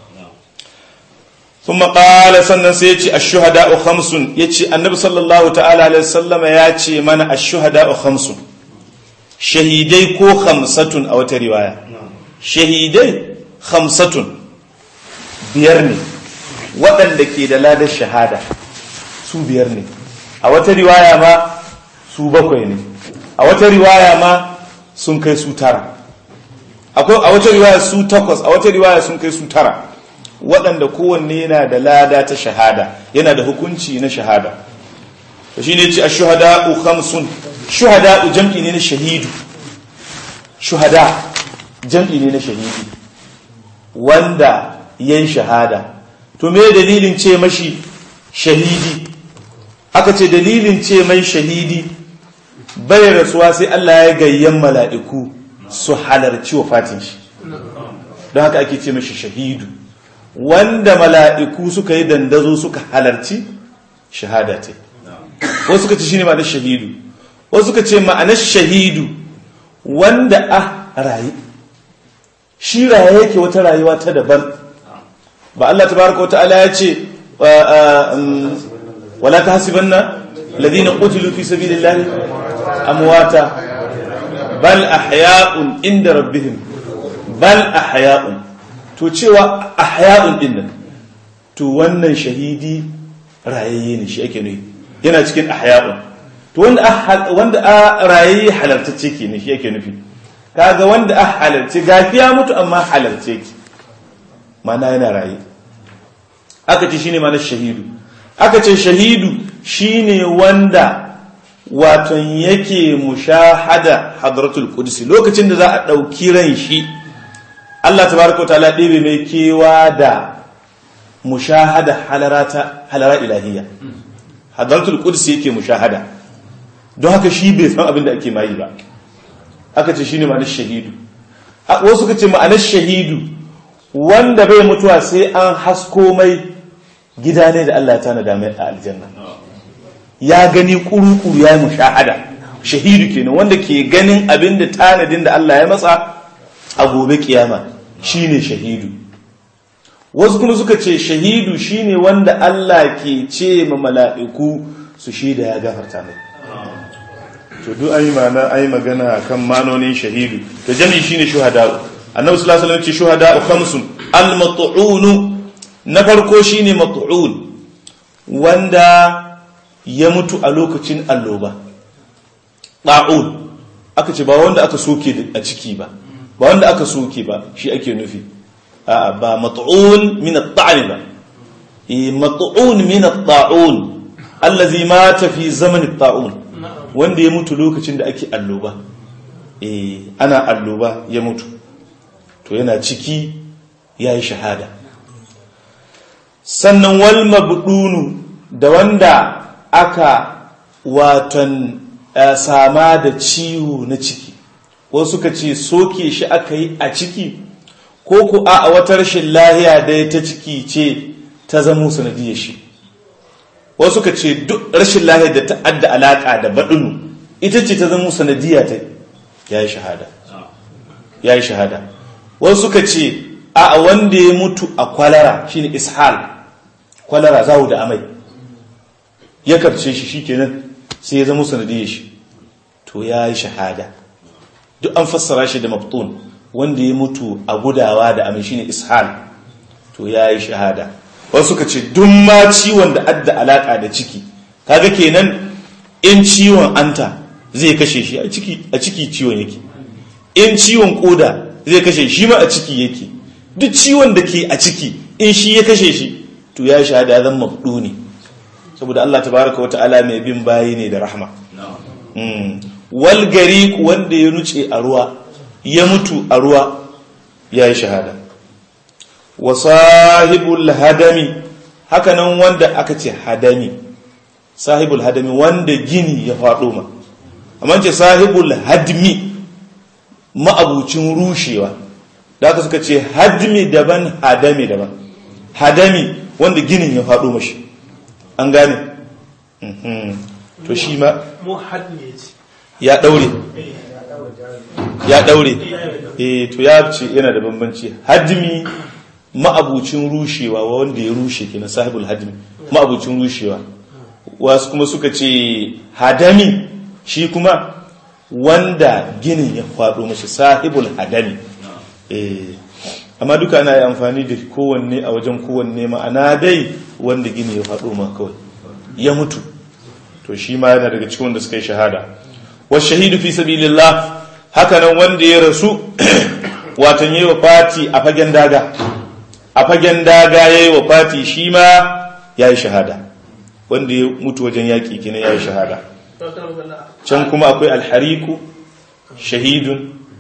ثم قال sannan sai yace ash-shuhada'u khamsun yace annabi sallallahu ta'ala alaihi wasallama yace mana ash-shuhada'u khamsun shahidai ko khamsatun a wata riwaya shahidai khamsatun biyar ne waɗanda ke da ladar shahada su biyar ne a wata riwaya ma su bakwai ne a wata riwaya ma sun kai su tara akwai a wata riwaya su takwas a wata riwaya sun kai su tara waɗanda kowanne yana da lada ta shahada yana da hukunci na shahada to shi ne ce a shuhada'u khamsun shuhada'u jam'i ne na shahidu shuhada jam'i ne na shahidi wanda yayi shahada to me dalilin ce mashi shahidi aka ce dalilin ce mai shahidi bai rasuwa sai Allah ya gayyan mala'iku su halarci wafatin shi don haka ake ce mashi shahidu wanda mala'iku suka yi dandazo suka halarci shahada ce wasu suka ce shi ne ma'anar shahidu wasu suka ce ma'anar shahidu wanda a rayu shi raye yake wata rayuwa ta daban ba Allah ta baraka wata ala ya ce wala ta hasiban na ladina qutilu fi sabilillahi amwata bal ahya'un inda rabbihim bal ahya'un to cewa ahya'un din nan to wannan shahidi rayayye ne shi ake nufi yana cikin ahya'un to wanda wanda a rayayye halartacce ke ne shi ake nufi kaga wanda a halarce gafiya mutu amma halarce ki mana yana raye aka ce shine mana shahidu aka ce shahidu shine wanda waton yake mushahada hadratul qudsi lokacin da za a dauki ran shi Allah tabaraka wa ta'ala ɗebe mai kewa da mushahada halarata halara ilahiyya hadratul qudsi yake mushahada don haka shi bai san abin da ake mayi ba aka ce shine ma'anar shahidu wasu suka ce ma'anar shahidu wanda bai mutuwa sai an hasko mai gida ne da Allah ya tanada mai a aljanna ya gani kuru-kuru ya yi mushahada shahidu kenan wanda ke ganin abin da tanadin da Allah ya matsa a gobe kiyama shine shahidu wasu kuma suka ce shahidu shine wanda Allah ke ce ma mala'iku su shaida ya gafarta mai to duk ayi mana ayi magana kan manonin shahidu to jami shine shuhada annabi sallallahu alaihi wasallam ce shuhada khamsun al mat'un na farko shine mat'un wanda ya mutu a lokacin alloba ta'un aka ce ba wanda aka soke a ciki ba ba wanda aka soke ba shi ake nufi a'a ba mat'un min at-ta'n ba eh mat'un min at-ta'un allazi mata fi zaman at-ta'un wanda ya mutu lokacin da ake alloba eh ana alloba ya mutu to yana ciki yayi shahada sannan wal mabdunu da wanda aka watan sama da ciwo na ciki wasu suka ce soke shi aka yi a ciki ko ku a wata rashin lahiya da ta ciki ce ta zamo sanadiyar shi wasu suka ce duk rashin lahiya da ta adda alaka da baɗinu ita ce ta zamo sanadiyya ta ya yi shahada ya yi shahada wasu suka ce a wanda ya mutu a kwalara shine ishal kwalara zawo da amai ya karce shi shikenan sai ya zama sanadiyar shi to ya yi shahada duk an fassara shi da maftun wanda ya mutu a gudawa da amai shine ishal to ya yi shahada wasu suka ce duk ma ciwon da adda alaka da ciki kaga kenan in ciwon anta zai kashe shi a ciki a ciki ciwon yake in ciwon koda zai kashe shi ma a ciki yake duk ciwon da ke a ciki in shi ya kashe shi to ya shahada ya zama mafduni saboda Allah tabaraka wa ta'ala mai bin bayi ne da rahma wal gari wanda ya nuce a ruwa ya mutu a ruwa ya yi shahada wa sahibul hadami hakanan wanda aka ce hadami sahibul hadami wanda gini ya faɗo ma amma ce sahibul hadmi ma'abucin rushewa da aka suka ce hadmi daban hadami daban hadami wanda ginin ya faɗo mashi an gane to shi ma ya ɗaure ya ɗaure eh to ya ce yana da bambanci hadmi ma'abucin rushewa wanda ya rushe kenan sahibul hadmi ma'abucin rushewa wasu kuma suka ce hadami shi kuma wanda ginin ya faɗo mashi sahibul hadami eh amma duka ana yi amfani da kowanne a wajen kowanne ma'ana dai wanda gini ya faɗo ma kawai ya mutu to shi ma yana daga cikin wanda suka yi shahada wa shahidu fi sabilillah haka nan wanda ya rasu watan yi wa fati a fagen daga a fagen daga ya yi wa fati shi ma ya yi shahada wanda ya mutu wajen yaƙi kina ya yi shahada can kuma akwai alhariku shahidun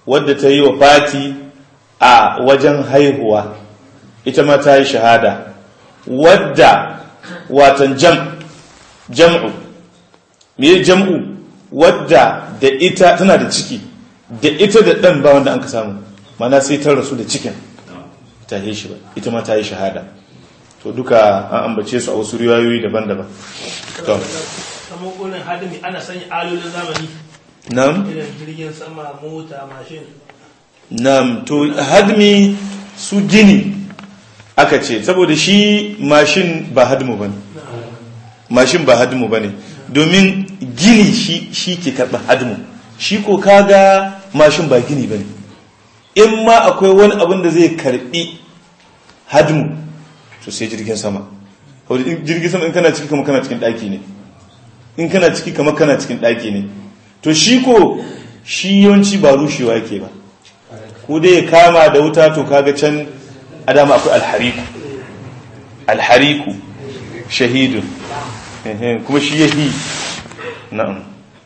wadda ta yi wa fati a wajen haihuwa ita ma ta yi shahada wadda watan jam jam'u me jam'u wadda da ita tana da ciki da ita da ɗan ba wanda an ka samu mana sai ta rasu da cikin ta yi shi ba ita ma ta yi shahada to duka an ambace su a wasu riwayoyi daban-daban to kamar gurin hadimi ana sanya alolin zamani nam irin jirgin sama mota mashin nam to hadmi su gini aka ce saboda shi mashin ba hadmu bane mashin ba hadmu bane domin gini shi shi ke karɓar hadmu shi ko kaga mashin ba gini bane in ma akwai wani abin da zai karɓi hadmu to sai jirgin sama saboda in jirgin sama in kana ciki kama kana cikin ɗaki ne in kana ciki kama kana cikin ɗaki ne to shi ko shi yawanci ba rushewa yake ba ko dai ya kama da wuta to kaga can adama akwai alhariku alhariku shahidun Ehe, kuma shi yahi na'am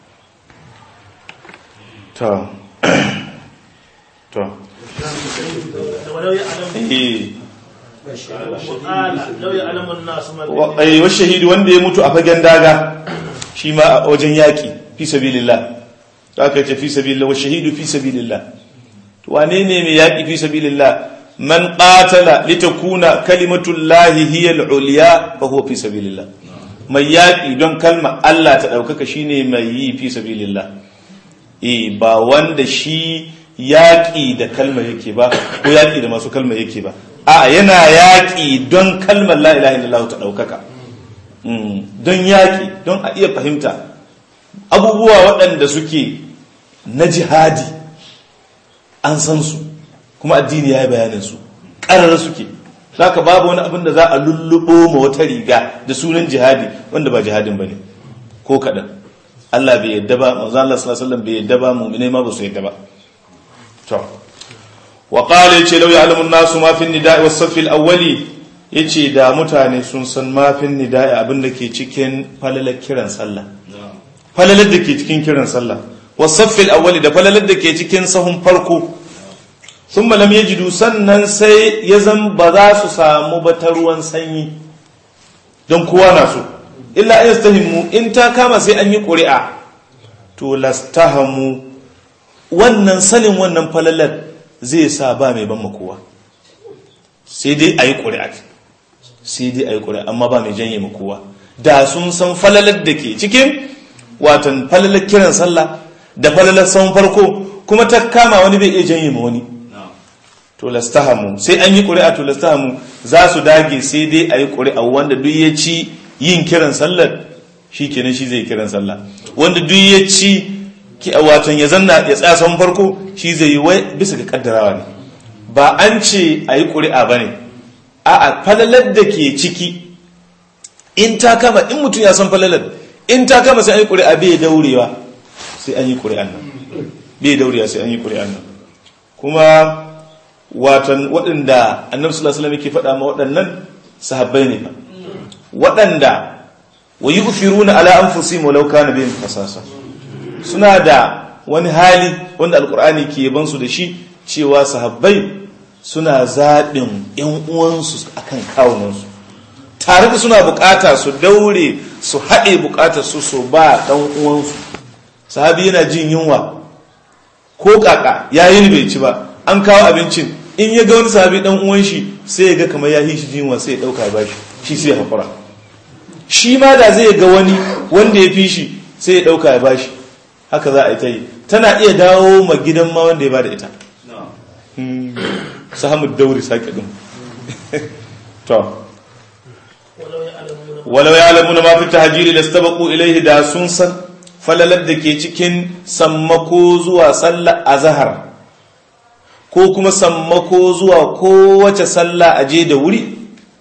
to to da walau ya alamu eh qala law ya alamu an-nas ma wa ai, wa shahidi wanda ya mutu a fagen daga shi ma a wajen yaki fi sabilillah to aka ce fi sabilillah wa shahidu fi sabilillah to wane ne mai yaki fi sabilillah man qatala litakuna kalimatullahi hiya al-ulya fa huwa fi sabilillah mai yaki don kalma Allah ta daukaka shine mai yi fi sabilillah eh ba wanda shi yaƙi da kalmar yake ba ko yaƙi da masu kalmar yake ba a yana yaƙi don kalmar la ilaha illallah ta ɗaukaka Mm, don yaƙi don a iya fahimta abubuwa waɗanda suke na jihadi an san su kuma addini ya yi bayanin su ƙarar suke za ka babu wani abin da za a lulluɓo ma wata riga da sunan jihadi wanda ba jihadin ba ne ko kaɗan Allah bai yadda ba manzo Allah sallallahu alaihi wasallam bai yadda ba mu'minai ma ba su yadda ba to wa qala yace law ya'lamu an-nasu ma fi an-nida'i was-saff al-awwali yace da mutane sun san ma fi an-nida'i abinda ke cikin falalar kiran sallah falalar da ke cikin kiran sallah was-saff al-awwali da falalar da ke cikin sahun farko thumma lam yajidu sannan sai ya zan ba za su samu ba ta ruwan sanyi don kowa na so illa an yastahimu in ta kama sai an yi ƙuri'a to lastahamu wannan sanin wannan falalar zai sa ba mai ban makowa sai dai a yi ƙuri'a sai dai a yi ƙuri'a amma ba mai janye makowa da sun san falalar da ke cikin watan falalar kiran sallah da falalar san farko kuma ta kama wani bai iya janye ma wani to lastahamu sai an yi ƙuri'a to lastahamu za su dage sai dai a yi ƙuri'a wanda duk ya ci yin kiran sallar shi kenan shi zai kiran sallah wanda duk ya ci watan ya zanna ya tsaya son farko shi zai yi wai bisa ga kaddarawa ne ba an ce a yi ƙuri'a ba ne a a falalar da ke ciki in ta kama in mutum ya san falalar in ta kama sai an yi ƙuri'a bai daurewa sai an yi ƙuri'an nan bai daurewa sai an yi ƙuri'an nan kuma watan waɗanda annabi sallallahu alaihi wasallam yake faɗa ma waɗannan sahabbai ne ba waɗanda wa yu'thiruna ala anfusihim walau kana bihim khasasa suna da wani hali wanda alkur'ani ke ban su da shi cewa sahabbai suna zaɓin ‘yan uwansu akan kawunansu tare da suna bukata su daure su haɗe bukatar su so ba ɗan uwansu sahabi yana jin yunwa ko kaka ya yi bai ci ba an kawo abincin in ya ga wani sahabi ɗan uwan shi sai ya ga kamar ya yi shi jin yunwa sai ya ɗauka ba shi shi sai ya haƙura shi ma da zai ga wani wanda ya fi shi sai ya ɗauka ya ba shi haka za a yi ta yi tana iya dawo ma gidan ma wanda ya ba da ita sahamu dauri sake ɗin to walau ya alamu na mafi tahajiri da stabaku ilaihi da sun san falalar da ke cikin sammako zuwa sallah a zahar ko kuma sammako zuwa kowace sallah a je da wuri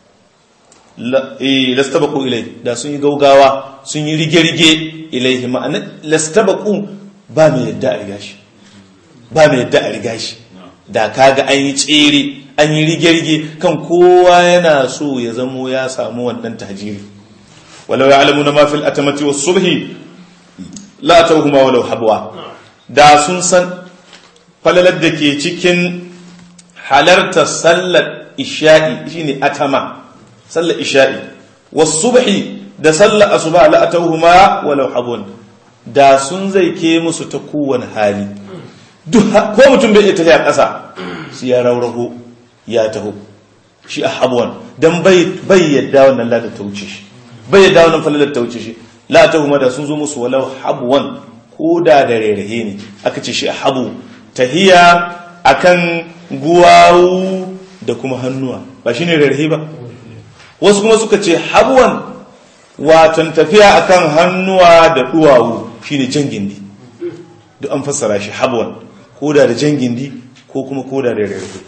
lastabaku ilai da sun yi gaugawa sun yi rige-rige ilaihi ma'ana lastabaku ba mai yadda a riga shi ba mai yadda a riga shi da kaga an yi tsere an yi rige-rige kan kowa yana so ya zamo ya samu wannan tajiri walau ya alamu na mafil atamati wasu subhi la tauhuma walau habwa da sun san falalar da ke cikin halartar sallar isha'i shine atama sallar isha'i wasubhi da sallar asuba la atawhuma walau habun da sun zai ke musu ta kowane hali ko mutum bai ita a ƙasa su ya rauraho ya taho shi a habuwan don bai yadda wannan lada ta wuce shi bai yadda wannan falalar ta wuce shi la ta kuma da sun zo musu walau habuwan ko da da rerahe ne aka ce shi a habu tahiya akan guwawu da kuma hannuwa ba shine rerahe ba wasu kuma suka ce habuwan watan tafiya akan hannuwa da duwawu shine jan gindi duk an fassara shi habuwan ko da da jan gindi ko kuma ko da da rerahe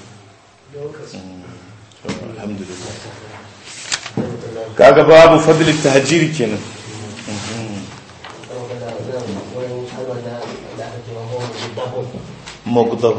alhamdulillah kaga babu fadlit tahjiri kenan mugdab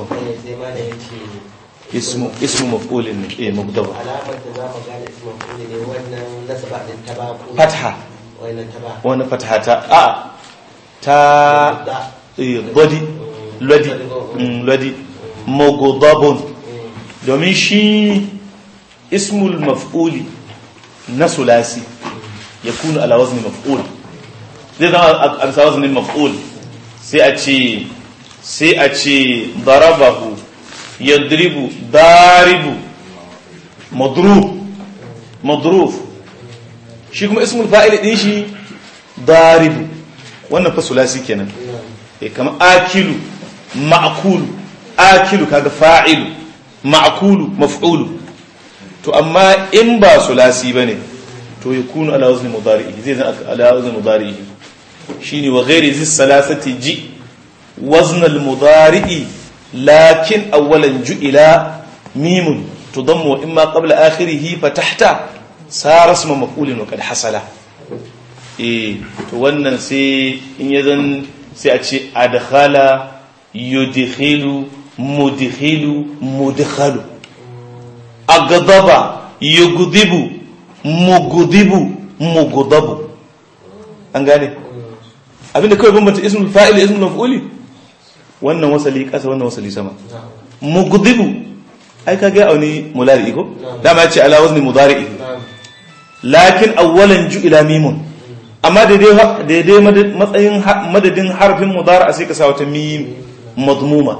ismu ismu maf'ul ne eh mugdab alamar da za mu gane ismu maf'ul ne wannan nasaba din ta ba ko fatha wannan ta ba wani fatha ta a ta eh lodi lodi mm, lodi mugdabun domin shi ismul maf'uli na sulasi ya kunu ala wazni maf'ul zai zama a bisa waznin maf'ul sai a ce sai a ce darabahu yadribu daribu madrub madruf shi kuma ismul fa'il din shi daribu wannan fa sulasi kenan eh kamar akilu ma'kulu akilu kaga fa'ilu ma'kulu maf'ulu to amma in ba sulasi bane to yakunu ala wazni mudari'i zai zan ala wazni mudari'i shine wa ghairi zis salasati ji wazn al mudari'i lakin awwalan ju'ila mimun tudammu imma qabla akhirih fatahta sara isma maf'ulin wa qad hasala eh to wannan sai in yazan sai a ce adkhala yudkhilu mudkhilu mudkhalu agdaba yugdibu mugdibu mugdabu an gane abinda kawai bambanta ismul fa'il ismul maf'uli wannan wasali kasa wannan wasali sama mugdibu ai kage auni mulari ko dama ya ce ala wazni mudari lakin awwalan ju'ila mimun amma daidai daidai matsayin madadin harfin mudari sai ka sa wata mim madmuma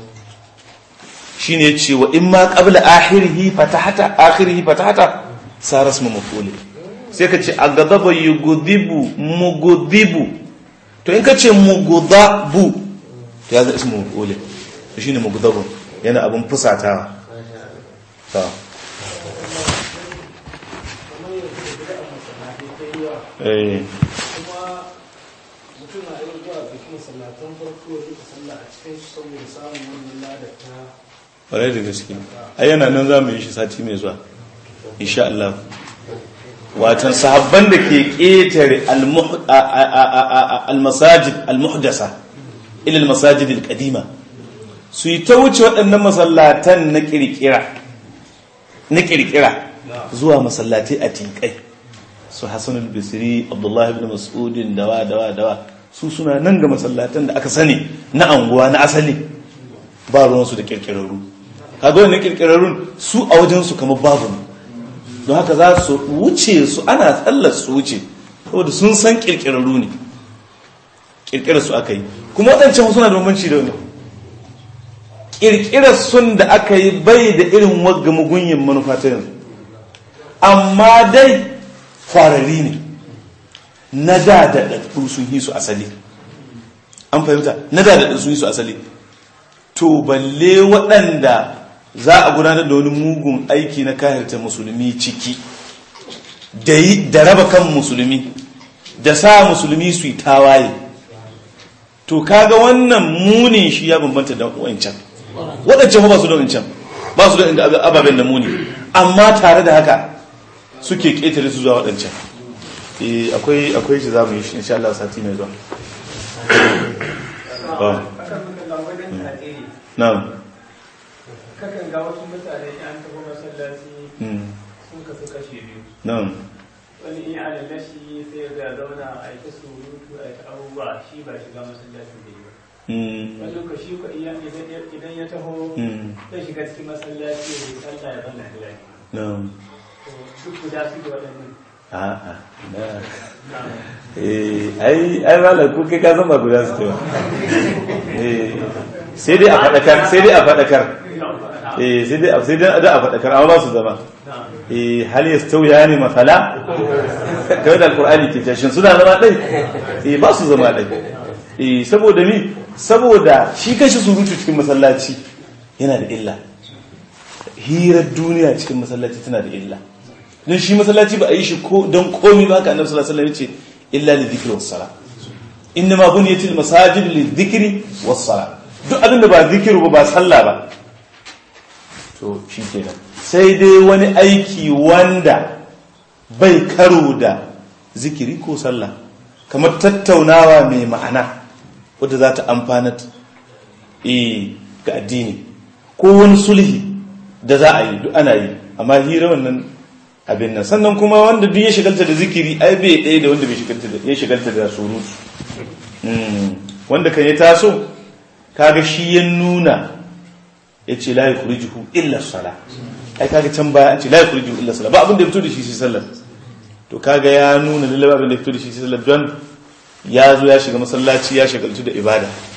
shine yace wa imma qabla akhirih fatahata akhirih fatahata sara ismu maf'ul sai ka ce agadaba yughdibu mughdibu to in ka ce mughdabu to ya zama ismu maf'ul shine mughdabu yana abun fusatawa to eh kuma mutum na yin zuwa bikin masallatan farko ya duka sallah a cikin shi saboda samun wannan ladar ta ƙwarai da gaske a yana nan za mu yi shi sati mai zuwa insha Allah watan sahabban da ke ƙetare al-masajid al-muhdasa ila al-masajid al-qadima su yi ta wuce waɗannan masallatan na ƙirƙira na ƙirƙira zuwa masallatai a tinkai su Hassan al-Bisri Abdullah ibn Mas'udin dawa dawa dawa su suna nan ga masallatan da aka sani na anguwa na asali ba ruwansu da ƙirƙirarru kaga wannan kirkirarrun su a wajen su kamar babu ne don haka za su wuce su ana tsallar su wuce saboda sun san kirkirarru ne kirkirar su aka yi kuma waɗancan suna da bambanci da wani kirkirar sun da aka yi bai da irin wagga mugunyin manufa ta yanzu amma dai farari ne na da da ɗaɗɗu sun yi su asali an fahimta na da da sun yi su asali to balle waɗanda za a gudanar da wani mugun aiki na kahirta musulmi ciki da raba kan musulmi da sa musulmi su yi tawaye to kaga wannan munin shi ya bambanta da wancan waɗancan ba su da wancan ba su da inda ababen da muni amma tare da haka suke ƙetare su zuwa waɗancan akwai akwai shi za mu yi shi insha Allah sati mai zuwa na'am kakan ga wasu mutane an tafi masallaci sun kasu kashe biyu na'am wani in ana nashi sai ga zauna a yi ta surutu a yi ta abubuwa shi ba shiga masallacin da yi ba Mm, wani lokaci ko iya idan idan ya taho mm, zai shiga cikin masallaci ya yi sallah ya zanna da lafiya no. to duk guda su da waɗannan a'a na eh ai ai malam ko kai ka san ba guda su ba eh sai dai a fadakar sai dai a fadakar eh sai dai sai dai a fadakar amma ba su zama eh hal yastawiya ne masala kai da alqur'ani ke tashin suna zama dai eh ba su zama dai eh saboda ni saboda shi kashi surutu cikin masallaci yana da illa hirar duniya cikin masallaci tana da illa don shi masallaci ba a yi shi ko don komi ba ka annabi sallallahu alaihi wasallam ce illa li dhikri was sala inna ma buniyatil masajid li dhikri was sala duk abin da ba zikiru ba ba sallah ba to shi kenan sai dai wani aiki wanda bai karo da zikiri ko sallah kamar tattaunawa mai ma'ana wadda za ta amfanar eh ga addini ko wani sulhi da za a yi duk ana yi amma hira wannan abin nan sannan kuma wanda duk ya shigalta da zikiri ai bai ɗaya da wanda bai shigalta da ya shigalta da surutu Mm. wanda kan ya taso kaga shi ya nuna ya ce la yukhrijuhu illa sala ai kaga can baya an ce la yukhrijuhu illa sala ba abin da ya fito da shi sai sallar to kaga ya nuna lalle ba abin da ya fito da shi sai sallar don ya zo ya shiga masallaci ya shagaltu da ibada